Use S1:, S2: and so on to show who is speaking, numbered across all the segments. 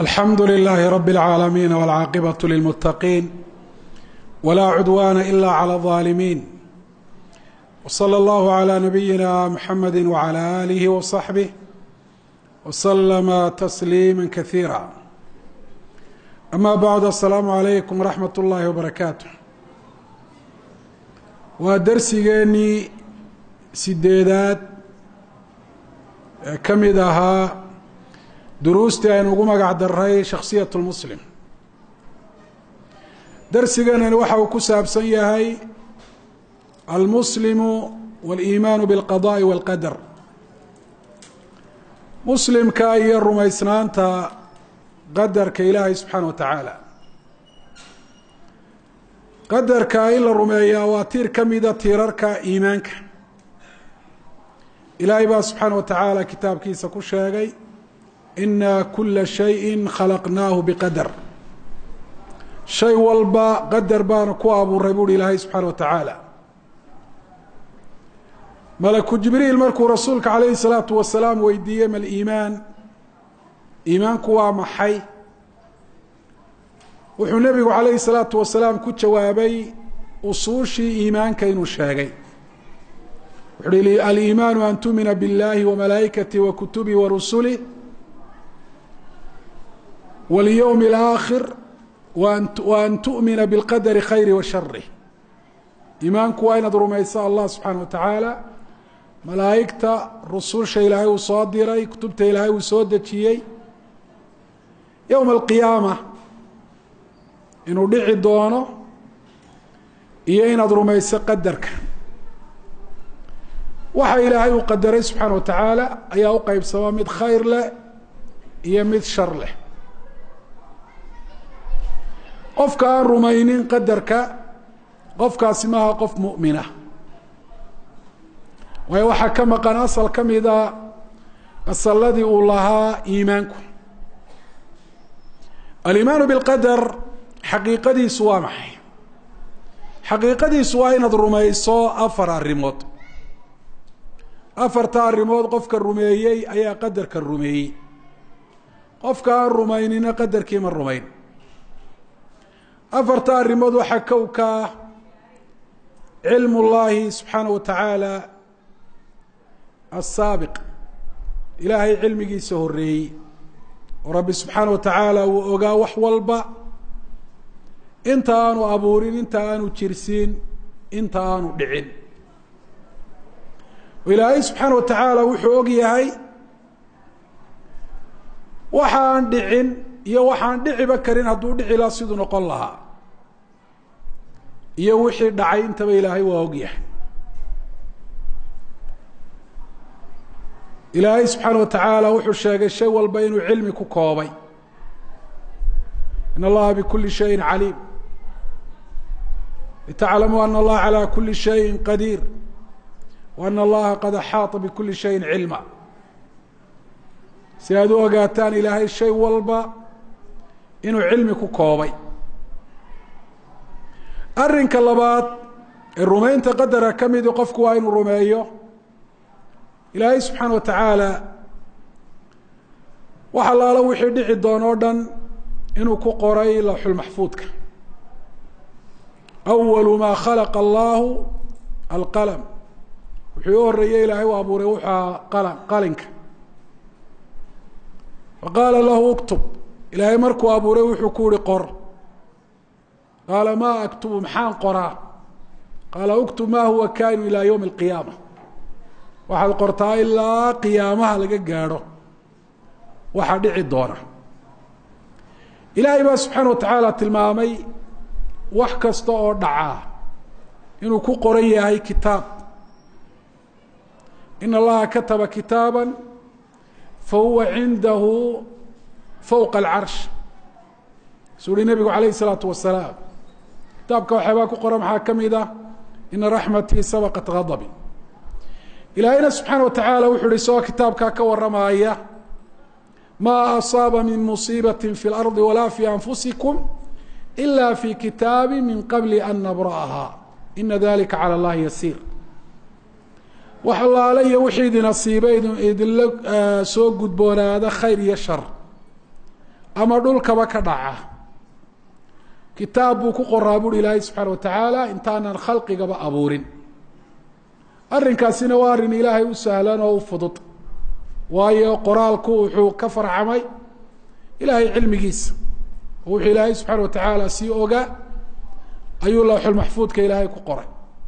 S1: alxamdu لlh rb العaalamiin wاlcaaqibaة lilmutaqiin wlaa cudwana ila clى الظaalimiin wslى اllah عlى nabiyina mxamedi wعlى آlih وصaxbih wslma تsliima kaثiira ama bعd aلsalaamu عalaykum wraxmat اllahi wbarakaatu waa dersigeenii sideedaad ee ka mid ahaa duruustii aynu ugu magac daray shakhsiyat lmuslim darsiganani waxa uu ku saabsan yahay almuslimu wاliimaanu biاlqadaءi wاlqadar muslimka iyo rumaysnaanta qadarka ilaahay subxaana wa tacaala qadarka in la rumeeyaa waa tiir ka mida tiirarka iimaanka ilaahay baa subxaana wa tacaala kitaabkiisa ku sheegay ina kula shayi khalaqnaahu biqadar shay walba qadar baana ku abuuray buuhi ilaahay subxaana wa tacaala malaku jibriil markuu rasuulka calayhi salaatu wasalaam weydiiyey mal iimaan iimaanku waa maxay wuxuu nebigu calayhi salaatu wasalaam ku jawaabay usuushii iimaanka inuu sheegay wuxu uhi aliimaanu an tumina biاllahi wamalaa'ikati wa kutubi wa rusuli walyowmi alaakhir wa an tu'mina bilqadari khayri wa shari iimaanku waa inaad rumayso allah subxaana wa tacaala malaa'igta rususha ilaahay uu soo diray kutubta ilaahay uu soo dejiyey yowma alqiyaama inuu dhici doono iyo inaad rumayso qadarka waxa ilaahay uu qadaray subxaana wa tacaala ayaa u qeybsama mid khayr leh iyo mid shar leh qofka aan rumaynin qadarka qofkaasi maaha qof mu'mina waayo waxaa ka maqan asal ka mida asaladii uu lahaa iimaanku alimaanu bilqadar xaqiiqadiisu waa maxay xaqiiqadiisu waa inaad rumayso afar arrimood afarta arrimood qofka rumeeyey ayaa qadarka rumeeyey qofka aan rumaynina qadarkii ma rumayn afarta arrimood waxaa kowkaa cilmu llaahi subxaana wa tacaala asaabiq ilaahay cilmigiisa horeeyey oo rabbi subxaana wa tacaala uu ogaa wax walba inta aanu abuurin inta aanu jirsiin inta aanu dhicin ilaahay subxaana wa tacaala wuxuu og yahay waxaan dhicin iyo waxaan dhiciba karin hadduu dhici laha siduu noqon lahaa iyo wixii dhacay intaba ilaahay waa og yahay ilaahay subxaana wa tacaala wuxuu sheegay shay walba inuu cilmi ku koobay in allaha bikuli shayin caliim litaclamuu ana allaha calى kuli shayin qadiir wa ana allaha qad axaaطa bikuli shayin cilma si aad u ogaataan ilaahay shay walba inuu cilmi ku koobay arrinka labaad ee rumaynta qadara ka midi qofku waa inuu rumeeyo ilaahay subxaana wa tacaala wax allaalo wixii dhici doon oo dhan inuu ku qoray lawxulmaxfuudka awalu maa khalaqa allahu alqalam wuxuu u horeeyey ilaahay u abuuray wuxua qalam qalinka faqaala lahu uktub ilaahay markuu abuuray wuxuu ku yihi qor qaala maa aktubu maxaan qoraa qaala uktub ma huwa kainu ilaa ywmi alqiyaama waxaad qortaa ilaa qiyaamaha laga gaadho waxaa dhici doona ilaahay baa subxaana wa tacaala tilmaamay wax kasta oo dhacaa inuu ku qoran yahay kitaab in allaha kataba kitaaba fahuwa cindahu fowqa alcarsh suu uhi nebigu calayhi isalaatu wasalaam kitaabka waxyaabaa ku qoran maxaa ka mid ah ina raxmatii sabaqat gadabi ilaahayna subxaana wa tacaala wuxu uhi isagoo kitaabkaa ka waramaaya maa asaaba min musiibati fi اlardi walaa fi anfusikum ila fi kitaabi min qabli an nabra'aha ina dalika calى اllahi yasiir wax allaale iyo wixii idin asiibay idinla soo gudboonaada khayr iyo shar ama dhulkaba ka dhaca kitaab buu ku qoraa buuri ilaahay subxaana wa tacaala intaanan khalqigaba abuurin arrinkaasina waa arrin ilaahay u sahlan oo u fudud waayo qoraalku wuxuu ka farcamay ilaahay cilmigiisa oo wuxuu ilaahay subxaana wa tacaala sii ogaa ayuu lawxulmaxfuudka ilaahay ku qoray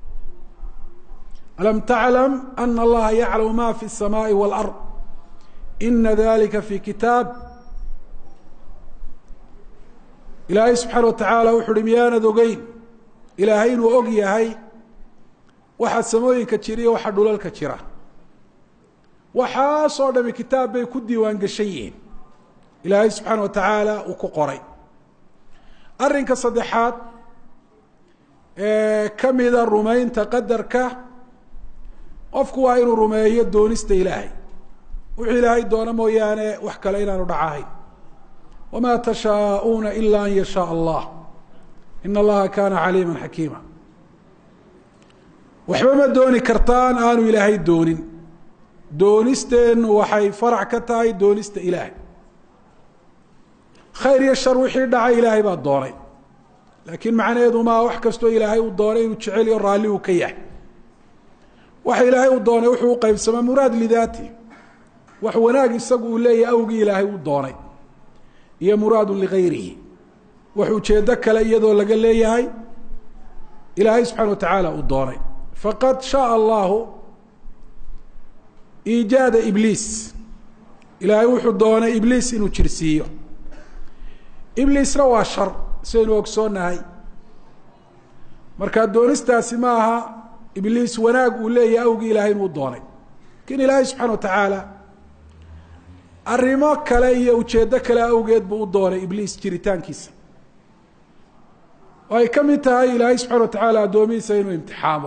S1: alam taclam ana allaha yaclamu ma fi الsamaai wاlard ina dalika fi kitaab ilaahay subxaana wa tacaala wuxu uhi miyaanad ogeyn ilaahay inuu og yahay waxa samooyinka jira iyo waxa dhulalka jira waxaasoo dhami kitaab bay ku diiwaan geshan yihiin ilaahay subxaana wa tacaala uu ku qoray arrinka saddexaad ee ka mida rumaynta qadarka qofku waa inuu rumeeyo doonista ilaahay wuxuu ilaahay doono mooyaane wax kale inaanu dhacahayn wma tashaaءuuna ila an yashaaء allah in allaha kana caliima xakiima waxba ma dooni kartaan aanu ilaahay doonin doonisteenu waxay farac ka tahay doonista ilaahay khayr iyo shar wixii dhacay ilaahay baa doonay laakiin macnaheedu maa wax kastoo ilaahay uu doonay inuu jecel iyo raalli uu ka yahay waxa ilaahay uu doonay wuxuu u qeybsamaa muraad lidaati wax wanaag isagu uu leeyahay awgii ilaahay uu doonay iyo muraadu ligayrihi wax ujeedo kale iyadoo laga leeyahay ilaahay subxana wa tacaala uu doonay faqad shaء allahu iijaada ibliis ilaahay wuxuu doonay ibliis inuu jirsiiyo ibliisna waa shar sidaynu ogsoonahay marka doonistaasi ma aha ibliis wanaag uu leeyahay awgii ilaahay inuu doonay lakin ilaahay subxana wa tacaala arrimo kale iyo ujeeddo kale awgeed buu u doonay ibliis jiritaankiisa oo ay ka mid tahay ilaahay subxana wa tacaala addoomihiisa inuu imtixaamo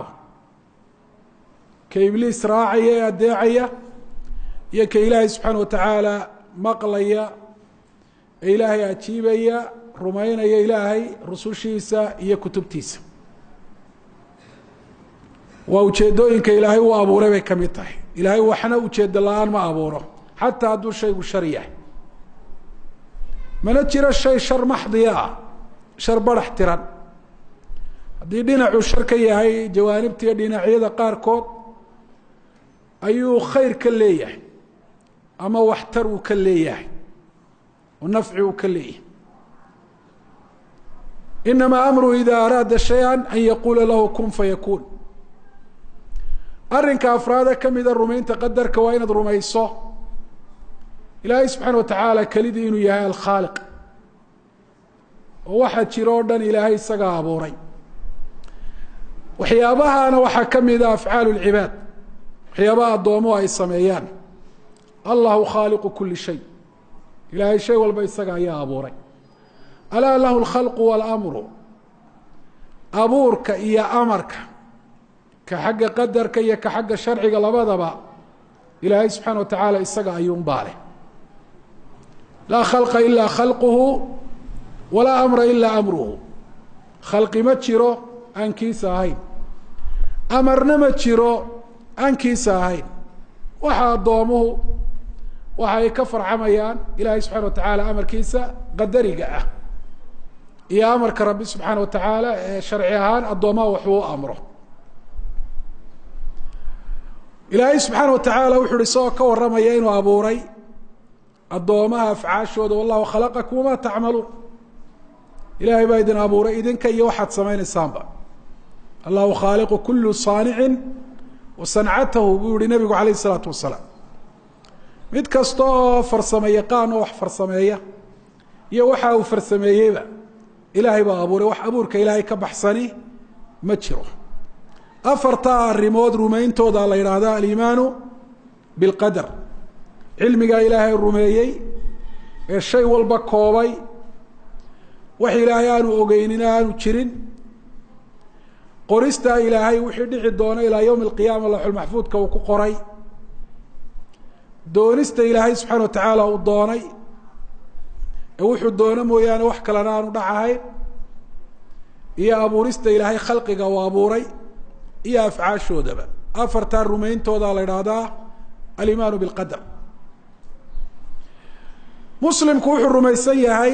S1: ka ibliis raacaya ee addeecaya iyo ka ilaahay subxaana wa tacaala maqlaya ee ilaahay ajiibaya rumaynaya ilaahay rusushiisa iyo kutubtiisa waa ujeedooyinka ilaahay uu abuuray bay ka mid tahay ilaahay waxna ujeedo la-aan ma abuuro xataa hadduu shaygu shar yahay mana jiro shay shar maxdiya ah shar barax tiran haddii dhinacuu shar ka yahay jawaanibta iyo dhinacyada qaarkood ayuu khayr ka leeyahay ama waxtar uu ka leeyahay oo nafci uu ka leeyahay inamaa amru ida araada shaya an yaquula lahu kun fayakuun arrinka afraada ka mida rumaynta qadarka waa inaad rumayso ilaahay subxaana wa tacaala kelidii inuu yahay alkhaaliq oo waxaa jiro o dhan ilaahay isagaa abuuray waxyaabahana waxaa ka mida afcaalu lcibaad waxyaabaha addoomuhu ay sameeyaan allahu khaaliqu kuli shay ilaahay shay walba isaga ayaa abuuray alaa lahu alkhalqu waalamru abuurka iyo amarka ka xagga qadarka iyo ka xagga sharciga labadaba ilaahay subxaana wa tacaala isaga ayuunbaa leh laa khalqa ilaa khalquhu walaa amra ilaa amruhu khalqi ma jiro aan kiisa ahayn amarna ma jiro aan kiisa ahayn waxa addoomuhu waxa ay ka farcamayaan ilaahay subxana wa tacaala amarkiisa qadariga ah iyo amarka rabbi subxaana wa tacaala ee sharci ahaan addoomaha waxuu u amro ilaahay subxaana wa tacaala wuxu uhi isagoo ka warramaya inuu abuuray addoomaha afcaashooda wallahu khalaqakum wamaa tacmaluun ilaahay baa idin abuuray idinka iyo waxaad samaynaysaanba allahu khaaliqu kulu saanicin wa sancatahu buu yihi nabigu calayh isalaatu wasalaam mid kasta oo farsamo yaqaan oo wax farsameeya iyo waxa uu farsameeyeyba ilaahay baa abuuray wax abuurka ilaahay ka baxsani ma jiro afartaa arrimood rumayntooda la yidhaahda aliimaanu bilqadar cilmigaa ilaahay rumeeyey ee shay walba koobay wax ilaahay aanu ogeynin aanu jirin qoristaa ilaahay wixii dhici doona ilaa yowmi alqiyaama laxulmaxfuudka uu ku qoray doonista ilaahay subxaana wa tacaala uu doonay ee wuxuu doono mooyaane wax kalena aanu dhacahayn iyo abuurista ilaahay khalqiga uu abuuray iyo afcaashoodaba afartaa rumayntooda la idhaahdaa alimaanu bilqadar muslimku wuxuu rumaysan yahay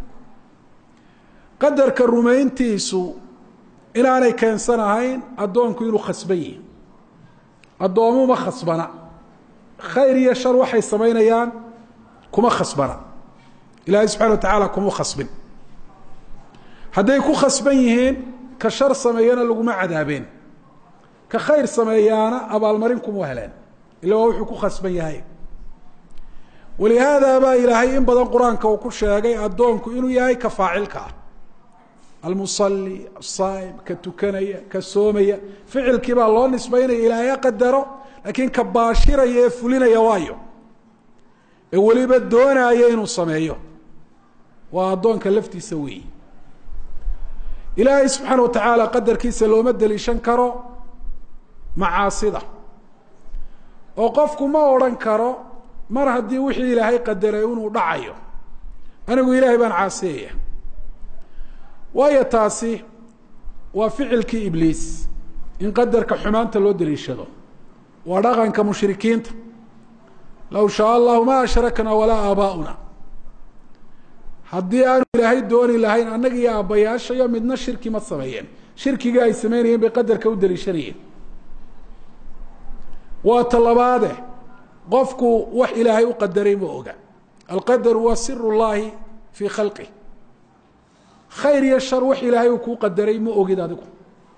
S1: qadarka rumayntiisu inaanay keensanahayn addoonku inuu khasban yihi addoomuma khasbana khayr iyo shar waxay samaynayaan kuma khasbana ilaahay subxana wa tacaala kuma khasbin hadday ku khasban yihiin ka shar sameeyana laguma cadaabeen ka khayr sameeyaana abaalmarin kuma heleen ila waa wuxuu ku khasban yahay walihaada baa ilaahay in badan qur-aanka uu ku sheegay addoonku inuu yahay ka faacilka ah almusali asaaim ka tukanaya ka soomaya ficilkii baa loo nisbaynaya ilaahay ha qadaro laakiin ka baashiraya ee fulinaya waayo ee weliba doonaya inuu sameeyo waa addoonka laftiisa weeyi ilaahay subxaana wa tacaala qadarkiisa looma deliishan karo macaasida oo qofku ma odhan karo mar haddii wixii ilaahay qadaray inuu dhacayo anigu ilaahay baan caasiyaya waayo taasi waa ficilkii ibliis in qadarka xumaanta loo deliishado waa dhaqanka mushrikiinta low shaa allahu ma ashrakna walaa aabaa'una haddii aanu ilaahay dooni lahayn annaga iyo aabbayaashayo midna shirki ma sameeyeen shirkigii ay sameynayeen bay qadarka u deliishanayeen waa talabaade qofku wax ilaahay u qadaray ma oga alqadaru waa sir llahi fii khalqih khayr iyo shar wax ilaahay uu kuu qadaray ma ogid adigu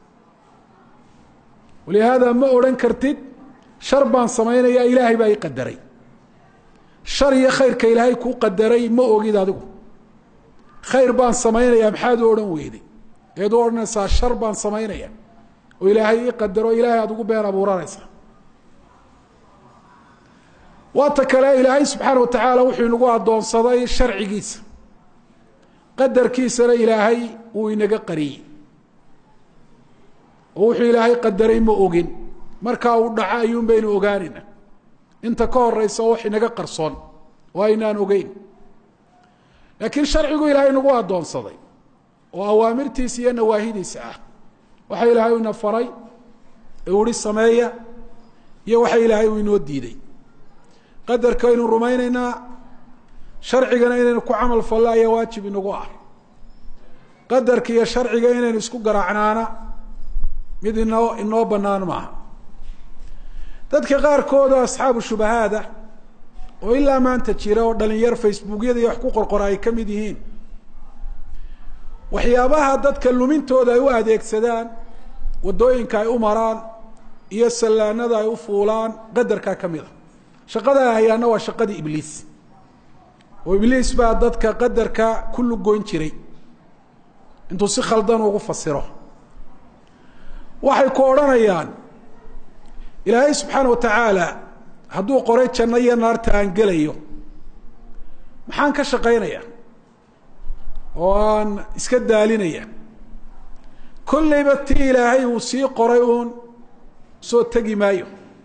S1: walihaada ma odhan kartid shar baan samaynayaa ilaahay baa i qadaray shar iyo khayrka ilaahay kuu qadaray ma ogid adigu khayr baan samaynayaa maxaad u odhan weyday eed u odhanaysaa shar baan samaynaya oo ilaahay ii qadaro ilaahay aada ugu been abuuranaysaa waata kale ilaahay subxaana wa tacaala wuxuu inagu addoonsaday sharcigiisa qadarkiisana ilaahay wuu inaga qariyey oo wuxuu ilaahay qadaray ma ogin markaa uu dhaco ayuun baynu ogaanayna inta ka horeysa wax inaga qarsoon oo aynaan ogeyn laakiin sharcigu ilaahay nagu addoonsaday oo awaamirtiisa iyo nawaahidiisa ah waxa ilaahay ina faray ee uhi sameeya iyo waxa ilaahay uu inoo diiday qadarka aynu rumaynaynaa sharcigana inaynu ku camal fallo ayaa waajib inagu ah qadarka iyo sharciga inaynu isku garaacnaana mid inoo inoo banaan maaha dadka qaarkooda asxaabu shubahaada oo ilaa maanta jira oo dhalinyar facebookyada iyo wax ku qorqora ay ka mid yihiin waxyaabaha dadka lumintooda ay u adeegsadaan waddooyinka ay u maraan iyo sallaanada ay u fuulaan qadarkaa ka mid a shaqada ay hayaana waa shaqadii ibliis oo ibliis baa dadka qadarka ku lugoyn jiray intuu si khaldan ugu fasiro waxay ku odhanayaan ilaahay subxaana wa tacaala hadduu qoray janno iyo naarta aan gelayo maxaan ka shaqaynaya oo aan iska daalinaya kollayba ti ilaahay uu sii qoray uun soo tegi maayo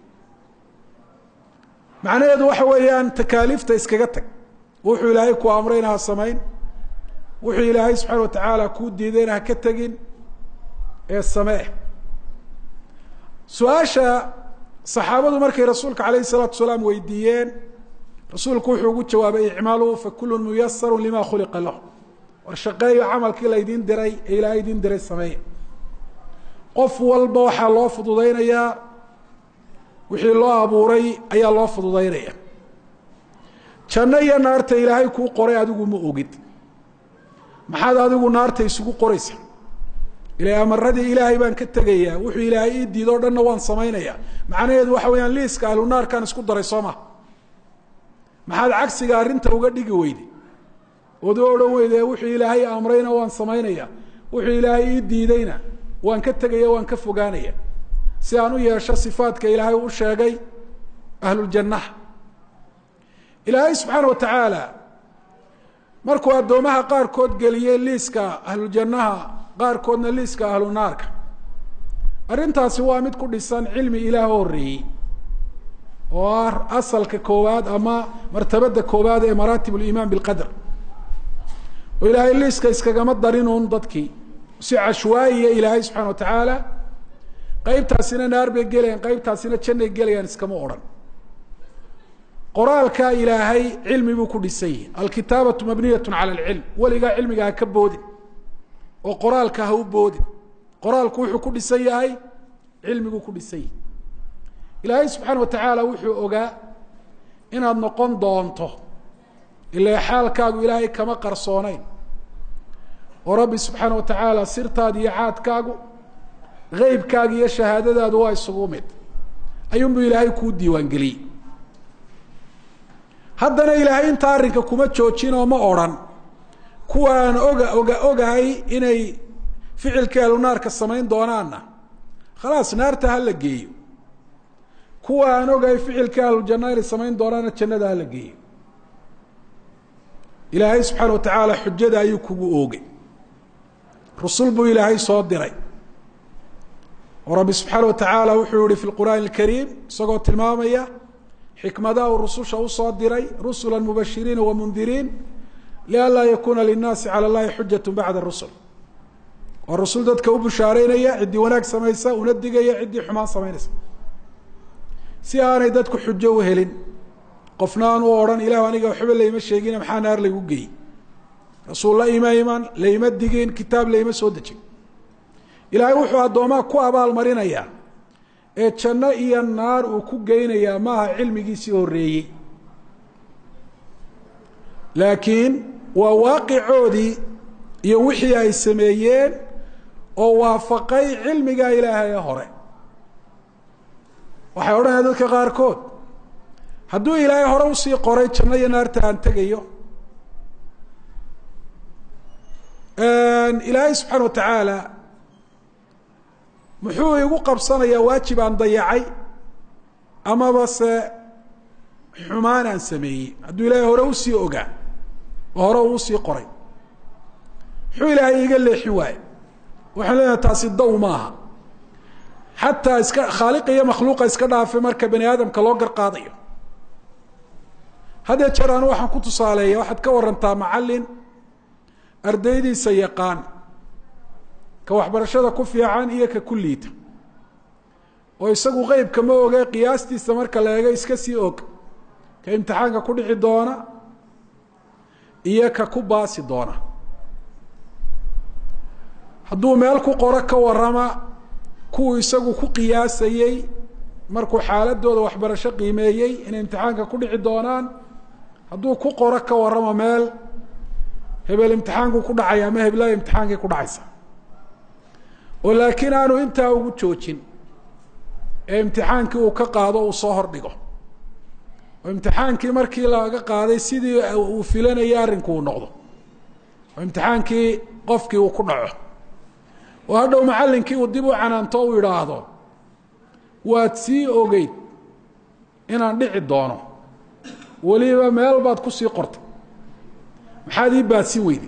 S1: macnaheedu waxa weeyaan takaaliifta iskaga tag wuxuu ilaahay ku amrayna ha samayn wuxuu ilaahay subxaana wa tacaala kuu diidayna ha ka tegin ee samee su-aasha saxaabadu markay rasuulka calayhi salaatu salaam weydiiyeen rasuulku wuxuu ugu jawaabay icmaluu fakulu muyasaru lima khuliqa lahu war shaqeeyo camalkii laydin diray ee ilaahay idin diray sameeya qof walba waxaa loo fududaynayaa wixii loo abuuray ayaa loo fududaynaya janno iyo naarta ilaahay kuu qoray adigu ma ogid maxaad adigu naarta isugu qoraysa ila amaradii ilaahay baan ka tegayaa wuxuu ilaahay ii diidoo dhanna waan samaynayaa macnaheedu waxa weeyaan liiska ahlu naarkaan isku daray soo ma maxaad cagsiga arrinta uga dhigi weyday ood u odhan weyde wuxuu ilaahay amrayna waan samaynaya wuxuu ilaahay ii diidayna waan ka tegaya waan ka fogaanaya si aan u yeesho sifaadka ilaahay u sheegay ahluljannaha ilaahay subxaana wa tacaala markuu addoomaha qaarkood geliyey liiska ahluljannaha qaarkoodna liiska ahlu naarka arrintaasi waa mid ku dhisan cilmi ilaah horreeyey oo ah asalka koowaad ama martabada koowaad ee maraatib ulimaan bilqadar oo ilaahay liiska iskagama darinuun dadkii si cashwaayiya ilaahay subxana wa tacaala qaybtaasina naar bay gelayaan qaybtaasina jannay gelayaan iskama odhan qoraalkaa ilaahay cilmi buu ku dhisan yihi alkitaabatu mabniyatu cala alcilm weligaa cilmiga ha ka boodin oo qoraalka ha u boodin qoraalku wuxuu ku dhisan yahay cilmiguu ku dhisan yahay ilaahay subxaana wa tacaala wuxuu ogaa inaad noqon doonto ilaa xaalkaagu ilaahay kama qarsooneyn oo rabbi subxaana wa tacaala sirtaadi iyo caadkaagu eybkaaga iyo shahaadadaadu waa isugu mid ayuunbuu ilaahay kuu diiwaangeliyey haddana ilaahay inta arrinka kuma joojin oo ma odrhan kuwaan oga oga ogahay inay ficilkii ahlunaarka samayn doonaanna khalaas naarta ha la geeyo kuwa aan ogahay ficilkii ahlujanna inay samayn doonaanna jannada ha la geeyo ilaahay subxaana wa tacaala xujada ayuu kugu oogay rusul buu ilaahay soo diray oo rabbi subxaana wa tacaala wuxuu yihi fi lqur'aani alkariim isagoo tilmaamaya xikmadaha uu rususha usoo diray rusula mubashiriina wamundiriin lianlaa yakuuna linnaasi cala llahi xujat bacda rusul waa rusul dadka u bushaareynaya ciddii wanaag samaysa una digaya ciddii xumaan samaynaysa si aanay dadku xujo u helin qofna aan u odhan ilahu aniga waxba layma sheegine maxaa naar laygu geeyey rasuul la ima iman layma digin kitaab layma soo dejin ilaahay wuxuu addoomaha ku abaal marinayaa ee janno iyo naar uu ku geynayaa maaha cilmigiisii horreeyey laakiin waa waaqicoodii iyo wixii ay sameeyeen oo waafaqay cilmigaa ilaahay ee hore waxay odhanaya dadka qaarkood hadduu ilaahay hore usii qoray janno iyo naarta aan tegayo ilaahay subxaana wa tacaala muxuu igu qabsanayaa waajib aan dayacay amaba se xumaan aan sameeyey hadduu ilaahay hore usii ogaa oo hore uu usii qoray muxuu ilaahay iga leexin waaye waxaan leenahay taasi daw maaha xataa iska khaaliqa iyo makhluuqa iska dhaafe marka bani aadamka loo garqaadayo haddee jeer anu waxaan ku tusaaleeya waxaad ka warantaa macallin ardaydiisa yaqaan ka waxbarashada ku fiican iyo ka ku liita oo isagu qeybka ma oge qiyaastiisa marka la eego iska sii og ka imtixaanka ku dhici doona iyo ka ku baasi doona hadduu meel ku qoro ka warama kuwuu isagu ku qiyaasayey markuu xaaladooda waxbarasho qiimeeyey inay imtixaanka ku dhici doonaan hadduu ku qoro ka waramo meel hebel imtixaankuu ku dhacaya ama heblaha imtixaankii ku dhacaysa oo laakiin aanu intaa ugu joojin ee imtixaankii uu ka qaado uu soo hordhigo oo imtixaankii markii laga qaaday sidii uu filanayay arrinku uu noqdo oo imtixaankii qofkii uu ku dhaco oo hadhow macallinkii uu dib u canaanto u idhaahdo waad sii ogeyd inaan dhici doono weliba meel baad kusii qortay maxaad ii baadsin weyday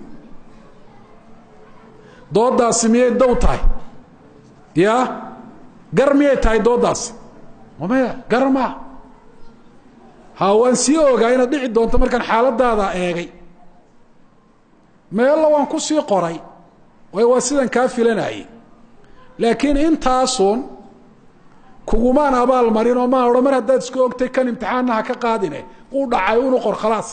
S1: doodaasi miyay daw tahay ya gar miyay tahay doodaasi maya gar maa ha waan sii ogaa inaad dhici doonto markaan xaaladaada eegay meella waan kusii qoray waayo waa sidan kaa filanayay laakiin intaasun kugumaan abaal marin oo maan odhan mar haddaad isku ogtay kan imtixaanna ha ka qaadine uu dhacay unu qor khalaas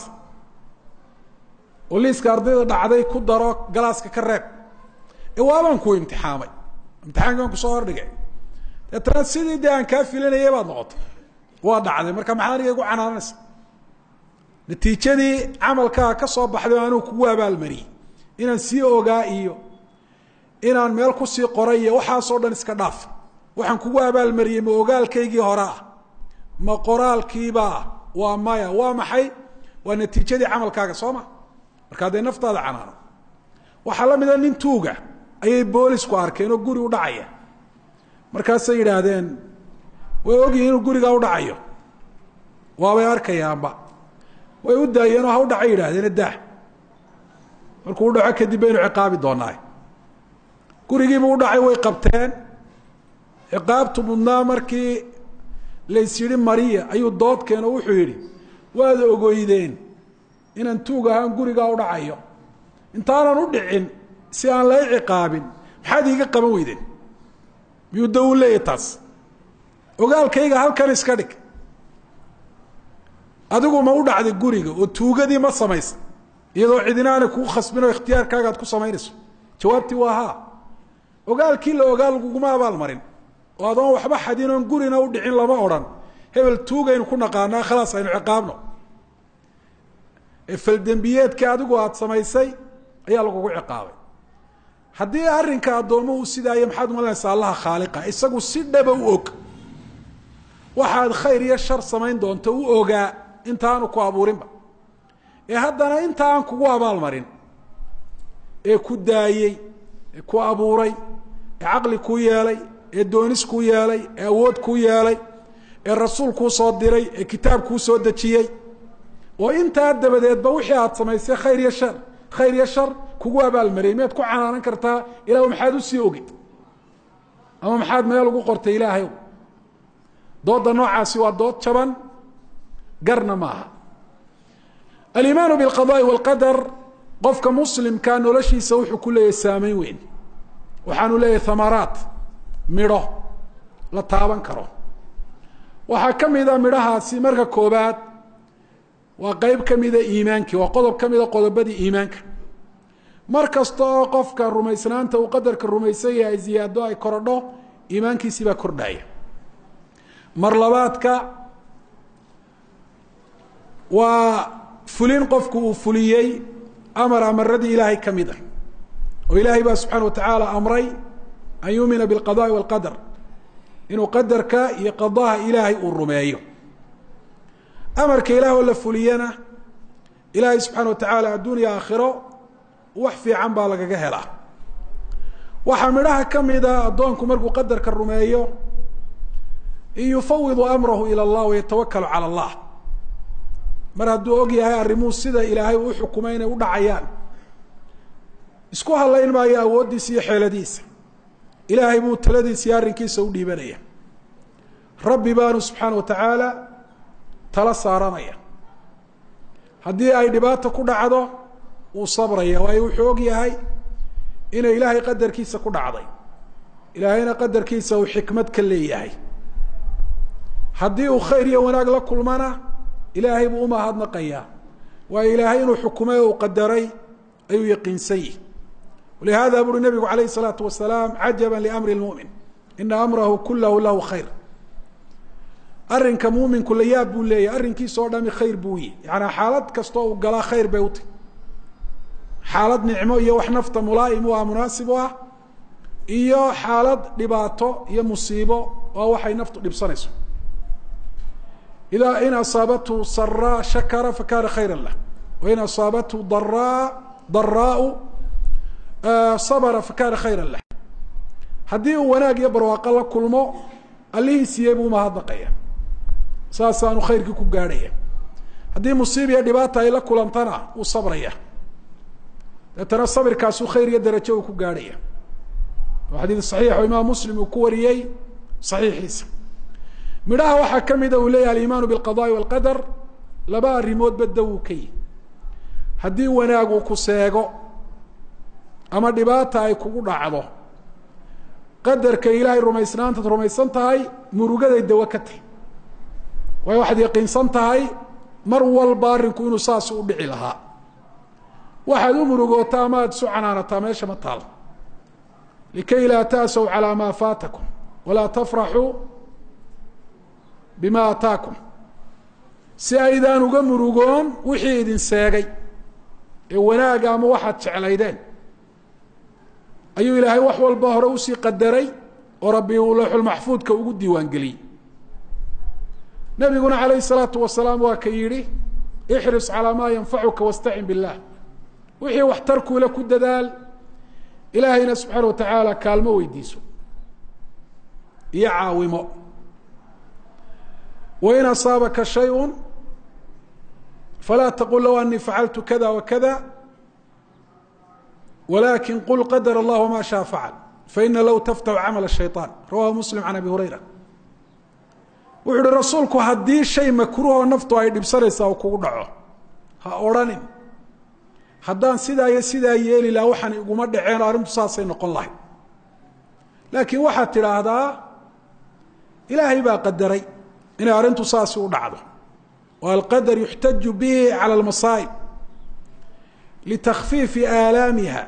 S1: oo liiska ardayda dhacday ku daro galaaska ka reeb ee waabaan ku imtixaamay imtixaankaan kusoo hordhigay deetana sidii dee aan kaa filanayay baad noqotay waa dhacday marka maxaa aniga igu canaananaysa natiijadii camalkaa ka soo baxday oo anuu kugu abaalmariyey inaan sii ogaa iyo inaan meel kusii qoray iyo waxaasoo dhan iska dhaaf waxaan kugu abaalmariyey ma ogaalkaygii hore ah ma qoraalkiibaa waa maya waa maxay waa natiijadii camalkaaga soo ma markaa dee naftaada canaano waxaa la mida nin tuuga ayay boolisku arkeen oo guri u dhacaya markaasay yidhaahdeen way ogyihin inuu gurigaa u dhacayo waabay arkayaanba way u daayeenoo ha u dhacay yidhaahdeen dah markuu u dhaco kadib baynu ciqaabi doonaa gurigiibu u dhacay way qabteen ciqaabtu mudnaa markii lays yidhi mariya ayuu doodkeen oo wuxuu yidhi waad ogoydeen inaan tuug ahaan gurigaa u dhacayo intaanan u dhicin si aan la ciqaabin maxaad iiga qaban weydeen miyuu da u leeyahy taas ogaalkayga halkan iska dhig adigu ma u dhacday guriga oo tuugadii ma samaysa iyadoo cidina aanay kugu khasbin oo ikhtiyaarkaaga aad ku samaynayso jawaabtii waa haa ogaalkii la ogaa laguguma abaalmarin oo adoon waxba xadin oon gurina u dhicin lama odhan hebel tuugaynu ku naqaanaa khalaas aynu ciqaabno ee faldembiyeedkii adigu aada samaysay ayaa lagugu ciqaabay haddii arrinka addoomuhu sidaayo maxaad umalanaysaa allaha khaaliqa isagu si dhaba u og waxaad khayr iyo shar samayn doonto u ogaa intaanu ku abuurinba ee haddana inta aan kugu abaalmarin ee ku daayey ee ku abuuray ee caqli kuu yeelay ee doonis kuu yeelay ee awood kuu yeelay ee rasuul kuu soo diray ee kitaab kuu soo dejiyey oo intaa dabadeedba wixii aad samaysay khayr iyo shar khayr iyo shar kugu abaalmariyay miyaad ku canaanan kartaa ilah maxaad usii ogid ama maxaad meel ugu qortay ilaahay dooda noocaasi waa dood jaban garna maaha alimaanu biاlqadaءi wاlqadar qofka muslimka noloshiisa wuxuu ku leeyahay saameyn weyn waxaanu leeyahay thamaraat midho la taaban karo waxaa ka mida midhahaasi marka koobaad waa qeyb ka mida iimaankii waa qodob ka mida qodobadii iimaanka mar kasta oo qofka rumaysnaanta uu qadarka rumaysan yahay ziyaado ay korodho iimaankiisii baa kordhaya mar labaadka waa fulin qofku uu fuliyey amar amaradii ilaahay ka mid a oo ilaahay baa subxaana watacaala amray an yuumina biاlqadaءi wاlqadar inuu qadarka iyo qadaha ilaahay uu rumeeyo amarka ilaah oo la fuliyana ilaahay subxaana wa tacaala adduuniya aakhiro wax fiican baa lagaga helaa waxaa midhaha ka mida addoonku markuu qadarka rumeeyo in yufawidu amrahu ilى اllah wayatawakalu calى اllah mar hadduu og yahay arrimuhu sida ilaahay uu uxukumay inay u dhacayaan isku hadlayn maayo awooddiisa iyo xeeladiisa ilaahay buu taladiisa iyo arrinkiisa u dhiibanaya rabbi baanu subxaana wa tacaala tala saaranaya haddii ay dhibaato ku dhacdo wuu sabraya waayo wuxuu og yahay inay ilaahay qadarkiisa ku dhacday ilaahayna qadarkiisa uu xikmad ka leeyahay haddii uu khayr iyo wanaag la kulmana ilaahay buu umahadnaqayaa waayo ilaahay inuu xukumay o uu qadaray ayuu yaqiinsan yihi walihada buuri nabigu alayh الsalaatu wasalaam cajaba liamri اlmumin ina amrahu kulahu lahu khayr arrinka muminku la yaab buu leeyahy arrinkiisa oo dhami khayr buu yihi yaani xaalad kastoo uu galaa khayr bay utahy xaalad nicmo iyo wax nafta mulaa'im u ah munaasib u ah iyo xaalad dhibaato iyo musiibo oo waxay naftu dhibsanayso ida in asaabathu saraa shakara fakana khayra lah wain asaabathu daraa daraau sabra fakana khayra lah haddii uu wanaag iyo barwaaqo la kulmo allihii siiyey buu umahadnaqaya saasaanu khayrkii ku gaadhaya haddii musiib iyo dhibaata ay la kulantana wuu sabraya deetana sabirkaasuu khayr iyo darajo uu ku gaadhaya waa xadiid saxiix oo imaam muslim uu ku wariyey saxiixiisa midhaha waxaa ka mida uu leeyahay alimaanu biاlqadaءi wاlqadar laba arrimoodba da wuu ka yihi haddii wanaagu ku seego ama dhibaata ay kugu dhacdo qadarka ilaahay rumaysnaantaad rumaysan tahay murugaday dawo ka tahy waayo waxaad yaqiinsan tahay mar walba arrinku inuu saas u dhici lahaa waxaad u murugootaa ama aad isu canaanataa meesha ma taal likay laa ta'saw calaa maa faatakum walaa tafraxuu bima ataakum si aydaan uga murugoon wixii idin seegay ee wanaaga ama waxaad jeclaydeen ayuu ilaahay wax walba hore usii qadaray oo rabbi uu lawxulmaxfuudka ugu diiwaan geliyey nabiguna calayh الsalaatu wasalaam waa ka yidhi ixris calaa maa yanfacuka wastacin biاllah wixii waxtarkuula ku dadaal ilaahayna subxaana wa tacaala kaalmo weydiiso iyo caawimo wain asaabaka shayء falaa taqul low anii facaltu kada wakada wlakin qul qadr اllah wma shaء facal faina low taftaxu camal الshayطan rawahu muslim can abi hurayra wuxu uhi rasuulku haddii shay makruhoo naftu ay dhibsanaysaa u kugu dhaco ha odrhanin haddaan sidaa iyo sidaa yeeli laha waxaan iguma dhaceen arrintu saasay noqon lahay laakiin waxaad tidhaahdaa ilaahay baa qadaray inay arrintu saasi u dhacdo oo alqadar yuxtaju bihi cala almasaa'ib litakfiifi aalaamiha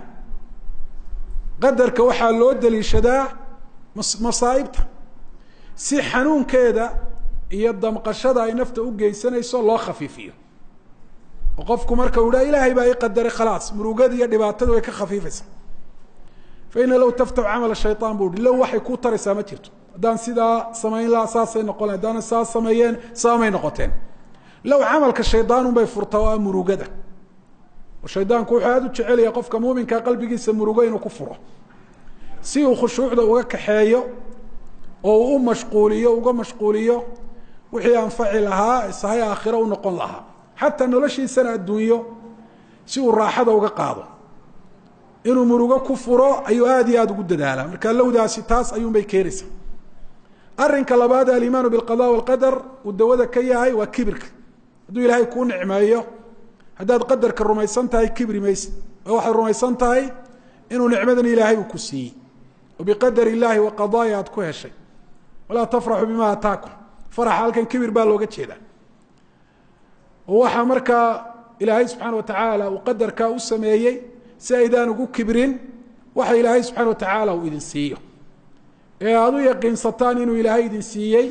S1: qadarka waxaa loo daliishadaa masaa'ibta si xanuunkeeda iyo damqashada ay nafta u geysanayso loo khafiifiyo oo qofku marka uu idhaha ilaahay baa ii qadaray khalaas murugada iyo dhibaatada way ka khafiifaysaa fa ina low taftaxu camala shayaan bu uhi low waxay kuu taraysaa ma jirto haddaan sidaa samayn laha saasay noqon laha haddaana saa sameeyeen saamay noqoteen low camalka shaydaan unbay furtaa oo ah murugada oo shaydaanku wuxuu aada u jecelaya qofka muuminkaa qalbigiisa murugo inuu ku furo si uu khushuucda uga kaxeeyo oo uu u mashquuliyo uga mashquuliyo wixii anfaci lahaa sahay aakhiro u noqon lahaa xataa noloshiisana adduunyo si uu raaxada uga qaado inuu murugo ku furo ayuu aada iyo aada ugu dadaalaa marka lowdaasi taas ayuunbay keenaysaa arrinka labaad alimaanu bilqada walqadar uu dawada ka yahay waa kibirka hadduu ilaahay kuu nicmeeyo haddaad qadarka rumaysan tahay kibri mayse oo waxaad rumaysan tahay inuu nicmadan ilaahay uu ku siiyey oo biqadar illaahi wa qadaaya aad ku heshay walaa tafraxuu bima ataakum faraxa halkan kibir baa looga jeedaa oo waxaa markaa ilaahay subxaana watacaala uu qadarkaa u sameeyey si aydaan ugu kibrin waxa ilaahay subxaana watacaala uu idin siiyo ee aada u yaqiinsataan inuu ilaahay idin siiyey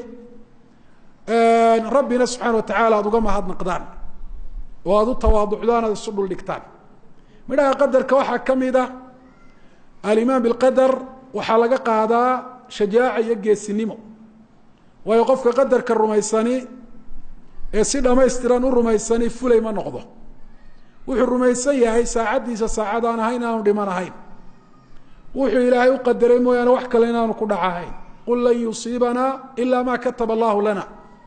S1: rabbina subxaana watacaala aada uga mahadnaqdaan oo aada u tawaaducdaan aada isu dhuldhigtaan midhaha qadarka waxaa ka mid a alimaan bilqadar waxaa laga qaadaa shajaaca iyo geesinimo waayo qofka qadarka rumaysani ee si dhamaystiran u rumaysani fulay ma noqdo wuxuu rumaysan yahay saacaddiisa saacad aan ahayn inaanu dhiman ahayn wuxuu ilaahay u qadaray mooyaane wax kale inaanu ku dhac ahayn qul lan yusiibanaa ilaa maa kataba allahu lana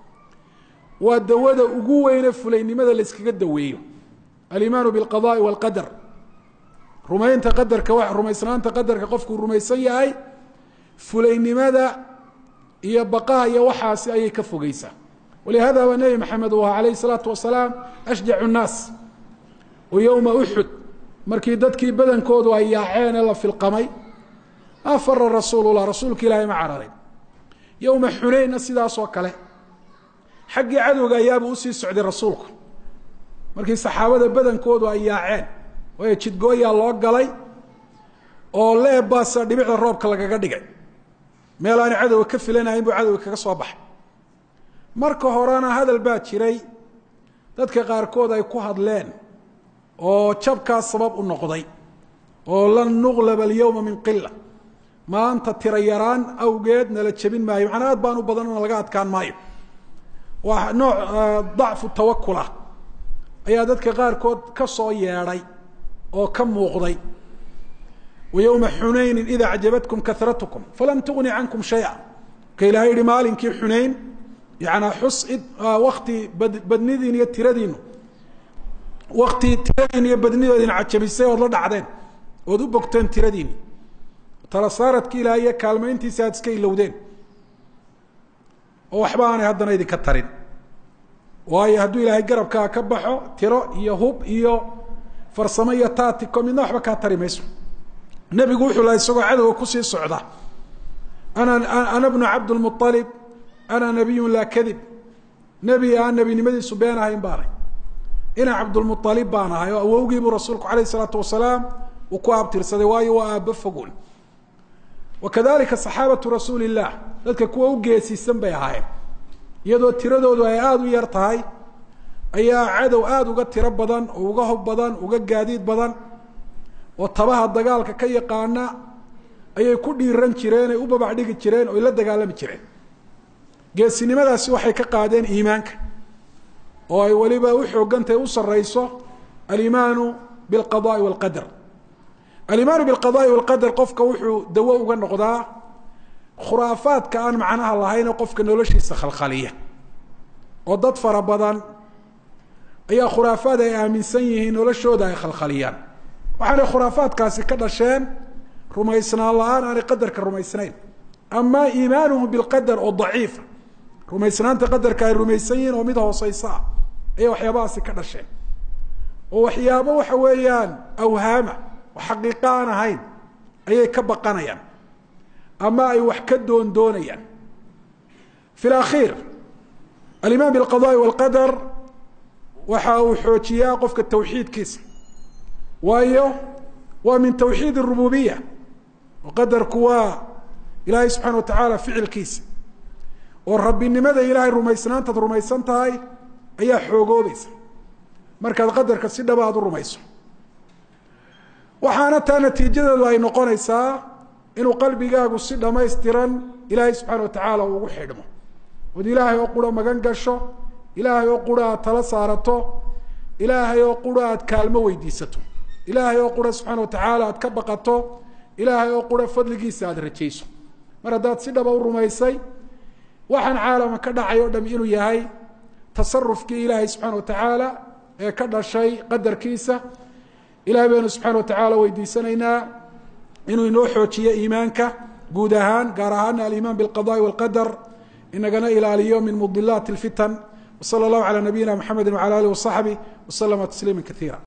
S1: waa dawada ugu weyne fulaynimada layskaga daweeyo alimaanu bilqadaai walqadar rumaynta qadarka rumaysnaanta qadarka qofkuu rumaysan yahay fulaynimada iyo baqaha iyo waxaasi ayay ka fogeysaa walihada baa nebi maxamed uu ahaa alayh salaatu wasalaam ashjacu nnaas oo yowma uxud markii dadkii badankoodu ay yaaceen ee la filqamay maa fara rasuulullah rasuulka ilaahay ma cararin yowma xunaynna sidaasoo kale xaggii cadowga ayaabuu usii socday rasuulku markii saxaabada badankoodu ay yaaceen waayo jidgooyaa loo galay oo leebbaasa dhibicda roobka lagaga dhigay meel aana cadowga ka filanahayn buu cadowga kaga soo baxay marka horena hadal baa jiray dadka qaarkood ay ku hadleen oo jabkaas sabab u noqday oo lan nuqlaba alyowma min qila maanta tira yaraan awgeed nala jebin maayo macnaa aad baan u badan na laga adkaan maayo waa nooc dacfu tawakul ah ayaa dadka qaarkood ka soo yeedhay oo ka muuqday wa yowma xunaynin ida acjabatkum karatkum falam tugni cankum shaya marka ilahay yihi maalinkii xunayn yanaa xus wakti badnidiin iyo tiradiinu wakti tiradiin iyo badnidoodin cajabisay ood la dhacdeen ood u bogteen tiradiini talasaaradki ilahay iyo kaalmayntiisi aad iska ilowdeen oo waxba aanay haddana idinka tarin waayo hadduu ilaahay garabkaa ka baxo tiro iyo hub iyo farsamo iyo taatiko midna waxba kaa tari mayso nebigu wuxuu laha isagoo cadowga kusii socda ana ana bnu cabdlmualib ana nabiyun laa kadib nebi aan nebinimadiisu been ahayn baanay ina cabdulmualib baan ahay oo awowgiibuu rasuulku alayh isalaatu wasalaam uu ku abtirsaday waayo waa aabbo fogun wakadalika saxaabatu rasuuli illah dadka kuwa u geesiisan bay ahaayeen iyadoo tiradoodu ay aada u yar tahay ayaa cadow aada uga tiro badan oo uga hob badan uga gaadiid badan oo tabaha dagaalka ka yaqaana ayay ku dhiiran jireen ay u babac dhigi jireen oo la dagaalami jireen geesinimadaasi waxay ka qaadeen iimaanka oo ay weliba u xoogantahay u sareyso alimaanu bilqadaai walqadar alimaanu bilqadaai walqadar qofka wuxuu dawo uga noqdaa khuraafaadka aan macnaha lahayn oo qofka noloshiisa khalkhaliya oo dad fara badan ayaa khuraafaad ay aaminsan yihiin noloshooda ay khalkhaliyaan waxaanay khuraafaadkaasi ka dhasheen rumaysnaan la-aan aanay qadarka rumaysnayn ama iimaanuhum bilqadar oo daciifa rumaysnaanta qadarka ay rumaysan yihiin oo mid hooseysa ah ayay waxyaabahaasi ka dhasheen oo waxyaabo waxa weeyaan awhaama oo xaqiiqo aan ahayn ayay ka baqanayaan ama ay wax ka doondoonayaan fi lakhiir alimaan bilqadaai walqadar waxa uu xoojiyaa qofka tawxiidkiisa waayo waa min tawxiid اrububiya oo qadarku waa ilaahay subxana watacaala ficilkiisa oo rabbinimada ilaahay rumaysnaantaad rumaysan tahay ayaa xoogoobaysa markaad qadarka si dhaba aad u rumayso waxaana taa natiijadeedu ay noqonaysaa inuu qalbigaagu si dhamaystiran ilaahay subxaana watacaala uu ugu xidhmo ood ilaahay oo qura magan gasho ilaahay oo qura aad tala saarato ilaahay oo qura aad kaalmo weydiisato ilaahay oo qura subxaana watacaala aad ka baqato ilaahay oo qura fadligiisa aada rajayso mar haddaad si dhaba u rumaysay waxaan caalama ka dhacay o dham inuu yahay tasarufkii ilaahay subxaana watacaala ee ka dhashay qadarkiisa ilahay baynu subxaana watacaala weydiisanaynaa inuu inoo xoojiyo iimaanka guud ahaan gaar ahaana alimaan biاlqadaءi wاlqadar inagana ilaaliyo min mudilaati اlfitan wslى اllahu calى nabiyina mxamedi wعalى alih وصaxbih wslama tasliima kaiira